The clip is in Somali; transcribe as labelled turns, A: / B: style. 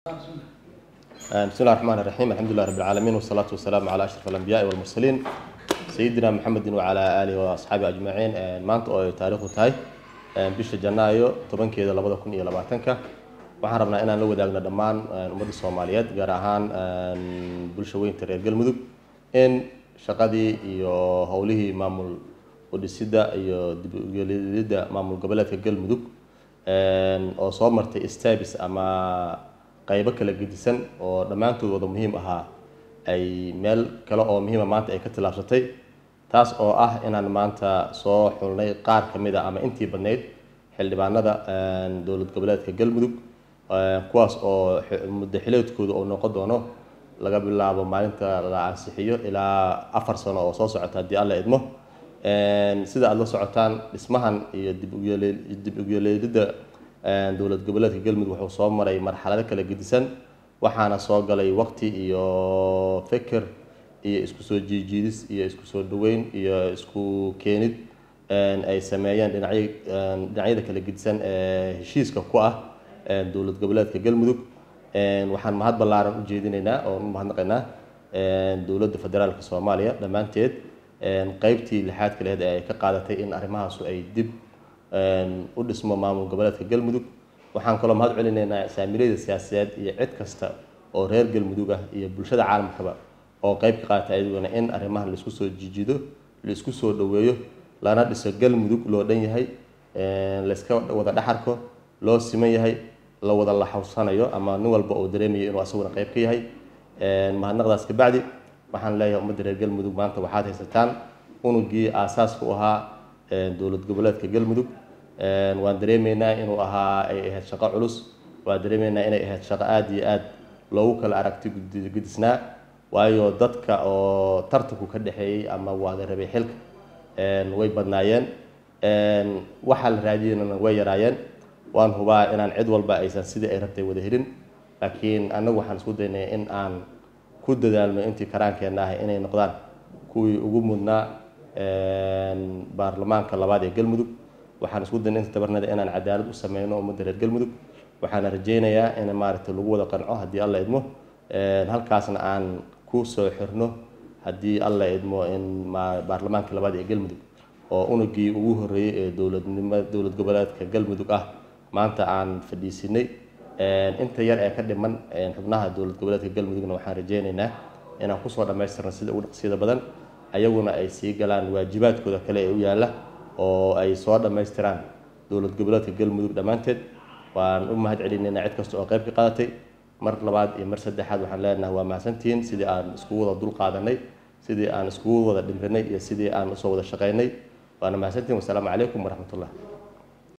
A: بسم الله الرحمن الرحيم الحمد لله رب العالمين والصلاة والسلام على أشرف الأنبياء والمرسلين سيدنا محمد وعلى آله وأصحابه أجمعين maanta oo ay taariikhdu tahay bisha janaayo tobankeeda labada kun iyo labaatanka waxaan rabnaa inaan la wadaagno dhammaan ummadda soomaaliyeed gaar ahaan bulsha weynta reer galmudug in shaqadii iyo howlihii maamul udhisidda iyo dib ugelidda maamul goboleedka galmudug oo soo martay stabis ama qaybo kala gedisan oo dhammaantood wada muhiim ahaa ay meel kale oo muhiima maanta ay ka tillaabsatay taas oo ah inaan maanta soo xulnay qaar ka mid a ama intii badnayd xildhibaanada dowlad goboleedka galmudug kuwaas oo muddo xileedkooda uu noqon doono laga bilaabo maalinta la ansixiyo ilaa afar sano oo soo socota haddii alla idmo sida aada la socotaan dhismahan iyo dib dib ugyeleedidda dowlad goboleedka galmudug wuxuu soo maray marxalado kala gedisan waxaana soo galay waqti iyo feker iyo isku soo jiijiidis iyo isku soo dhaweyn iyo isku keenid ay sameeyeen dhinacyo dhinacyada kala gedisan ee heshiiska ku ah dowlad goboleedka galmudug waxaan mahad ballaaran u jeedinaynaa oo u mahadnaqaynaa dowladda federaalka soomaaliya dhammaanteed qeybtii lixaadka lehed ee ay ka qaadatay in arrimahaasu ay dib u dhismo maamul goboleedka galmudug waxaan kaloo mahad celinaynaa saamiilayda siyaasadeed iyo cid kasta oo reer galmudug ah iyo bulshada caalamkaba oo qeyb ka qaata ayaduna in arrimahan laisku soo jijido laisku soo dhaweeyo lana dhiso galmudug loo dhan yahay layska wada dhaxarko loo siman yahay la wada laxawsanayo ama nin walba oo dareemayo inuu asaguna qeyb ka yahay mahadnaqdaas kabacdi waxaan leeyahay ummadda reer galmudug maanta waxaad haysataan unugii aasaaska u ahaa dowlad goboleedka galmudug waan dareemaynaa inuu ahaa ay ahayd shaqo culus waan dareemaynaa inay ahayd shaqo aada iyo aada loogu kala aragti gudisnaa waayo dadka oo tartanku ka dhexeeyey ama wada rabay xilka way badnaayeen waxaa la raadiyeyna way yaraayeen waan hubaa inaan cid walba aysan sidii ay rabtay wada helin laakiin annagu waxaan isku daynay in aan ku dadaalno intii karaankeenna ah inay noqdaan kuwii ugu mudnaa baarlamaanka labaad ee galmudug waxaan isku daynay inta tabarnada inaan cadaalad u sameyno ummadda reer galmudug waxaana rajaynayaa in maaragtay lagu wada qanco haddii alla idmo halkaasna aan ku soo xirno haddii alla idmo in baarlamaanka labaad ee galmudug oo unugii ugu horreeyey ee dowladnimo dowlad goboleedka galmudug ah maanta aan fadhiisinay inta yar ee ka dhiman xubnaha dowlad goboleedka galmudugna waxaan rajaynaynaa inaan kusoo dhammaystirno sida ugu dhaqsiyada badan ayaguna ay sii galaan waajibaadkooda kale ee u yaalla oo ay soo dhammaystiraan dowlad goboleedka galmudug dhammaanteed waan u mahad celinaynaa cid kasta oo qayb ka qaadatay mar labaad iyo mar saddexaad waxaan leenahay waa mahadsantihiin sidii aan iskugu wada dul qaadanay sidii aan iskugu wada dhimrinay iyo sidii aan usoo wada shaqaynay waana mahadsantihiin wasalaamu calaykum waraxmatullah